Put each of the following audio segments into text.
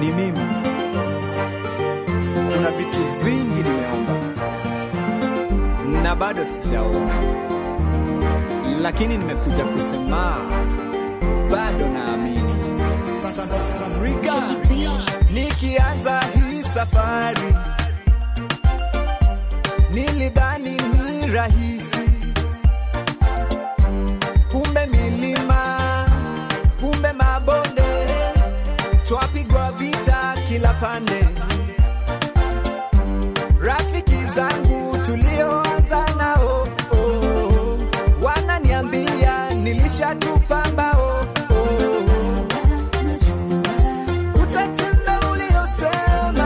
ni mimi. Kuna vitu vingi nimeomba na bado sijaona, lakini nimekuja kusema bado naamini. Samrika, nikianza hii safari nilidhani ni rahisi, kumbe milima, kumbe mabonde, twapigwa vita kila pande. Rafiki zangu tulioanza nao oh, wananiambia nilishatupamba oh, oh. Utatenda uliosema,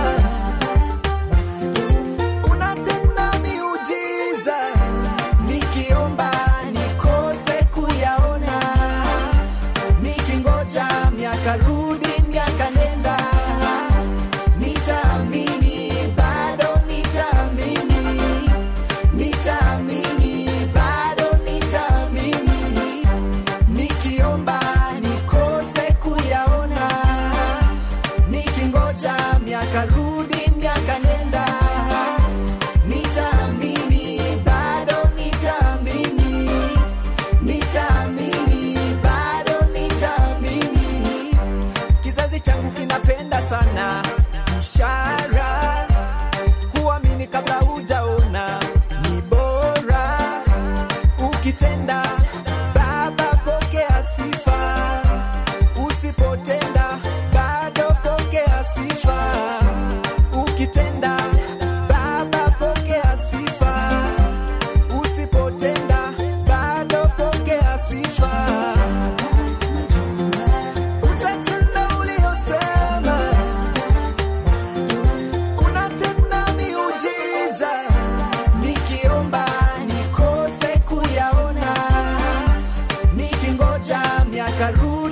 unatenda miujiza, nikiomba nikose kuyaona, nikingoja miaka rudi miaka nenda, nitaamini bado nitaamini, nitaamini bado nitaamini, nikiomba nikose kuyaona, nikingoja miaka rudi miaka nenda, nitaamini bado nitaamini, nitaamini bado nitaamini. Kizazi changu kinapenda sana ishara, kuamini kabla hujaona ni bora. Ukitenda Baba, pokea sifa, usipotenda bado pokea sifa. Ukitenda Baba, pokea sifa, usipotenda bado pokea sifa. Utatenda uliosema, unatenda miujiza, nikiomba nikose kuyaona, nikingoja miaka rudi